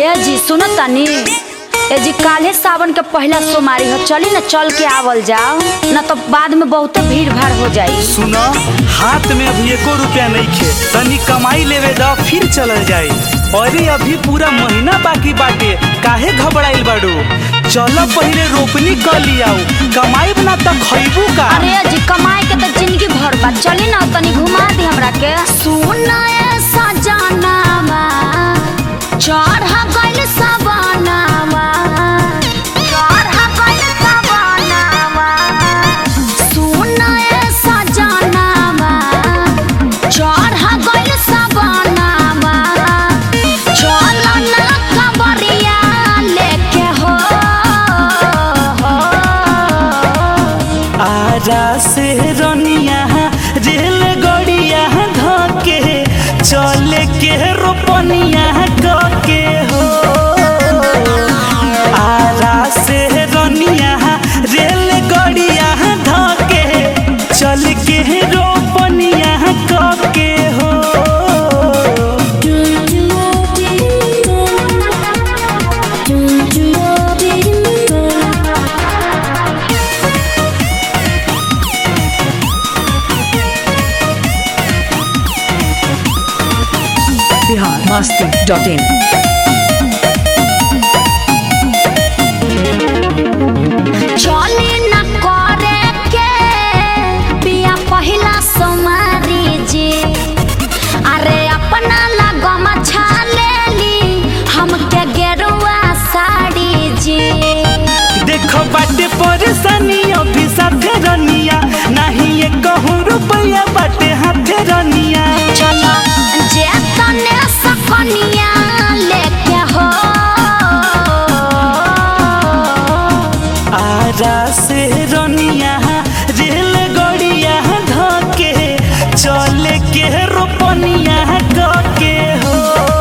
ए जी सुनो तनी ए जी काल्हे सावन के पहला सोमवारी हो चली न चल के आवल जाओ न तो बाद में बहुत भीड़ भाड़ हो जाई सुनो हाथ में अभी एको रुपया नहीं खे तनी कमाई लेवे दा फिर चलल जाए अरे अभी पूरा महीना बाकी बाटे काहे घबराइल बाड़ू चलो पहले रोपनी कर लियाऊ कमाई बना त खइबू का अरे ए जी कमाए के तो जिंदगी भर बा चली न तनी घुमा दी हमरा के सुना ए सजनावा चढ़ गइल सवनावा चढ़ गइल सवनावा सुना ए सजनावा चढ़ गइल सवनावा चल ना कबरिया लेके हो आजा से रनिया रेल गड़िया धके चले के रोपनिया के हो आजा से रनिया रेल गड़िया धके चल के रोपनिया के हो बिहार मस्ती डॉट इन चली न करे के पिया पहिला सोमारी जी अरे अपना लगम छालेली हमके गेरुआ साड़ी जी देखो बाटे परेशानी अभी साथे रनिया नहीं ये कहूँ रुपया बाटे हाथे रनिया चलो जे तने सकनिया लेके हो आजा से रनिया रेल गड़िया धके चले के रोपनिया के हो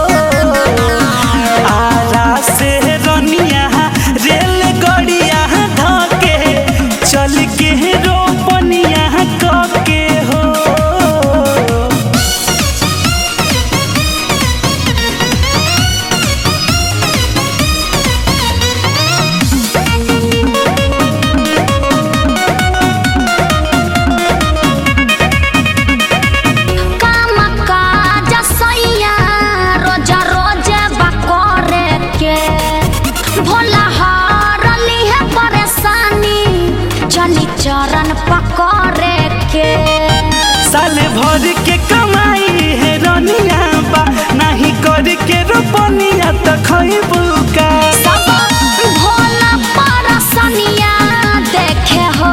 आजा से रनिया रेल गड़िया धके चल के रोपनिया के हो काम काज सैया रोज रोज बकोरे के भोला हरली है परेशानी चली चरण पकड़े के साल भर के कमाई है रनिया बा नहीं कर के रोपनिया त खइबू का सब भोला परसनिया देखे हो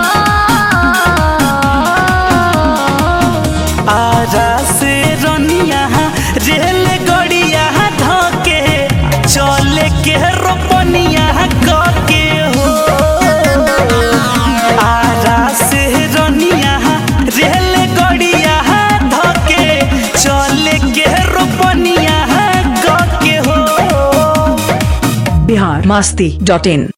आजा से रनिया रेल गड़िया धके चले के रोपनिया के हो आजा से रनिया रेल गड़िया धके चले के रोपनिया के हो बिहार मस्ती डॉट इन